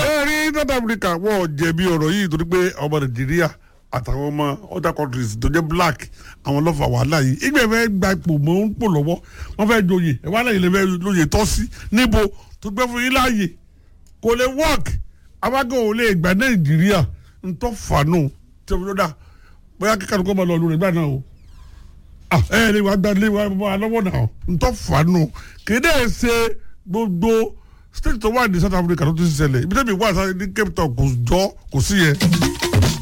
ẹ rí South Africa wọn ò jẹ̀bi ọ̀rọ̀ yìí torí pé ọmọ Nàìjíríà àtàwọn ọmọ other countries tó jẹ́ black àwọn lọ́fà wàhálà yìí ìgbẹ́ fẹ́ gba ipò mọ́ ń pò lọ́wọ́ wọ́n fẹ́ joyè ẹ̀ wá lẹ́yìn lè lóye tọ́ sí níbo tó gbẹ́ fún yín láàyè kò lè work abágọ́ ò lè gba Nàìjíríà ń tọ́ fàánù tí o fi lọ́dà bóyá kíkàdùn kọ́ máa lọ lórí ìgbà náà o ẹ ẹ lè wá gba lé wa lọ́wọ́ náà ń tọ́ fàánù kéde ẹ̀ ṣe gbogbo state tó wà ní South Africa tó ti ṣẹlẹ̀ ibi tẹ́bi wà ní Cape Town kò jọ kò sí yẹn.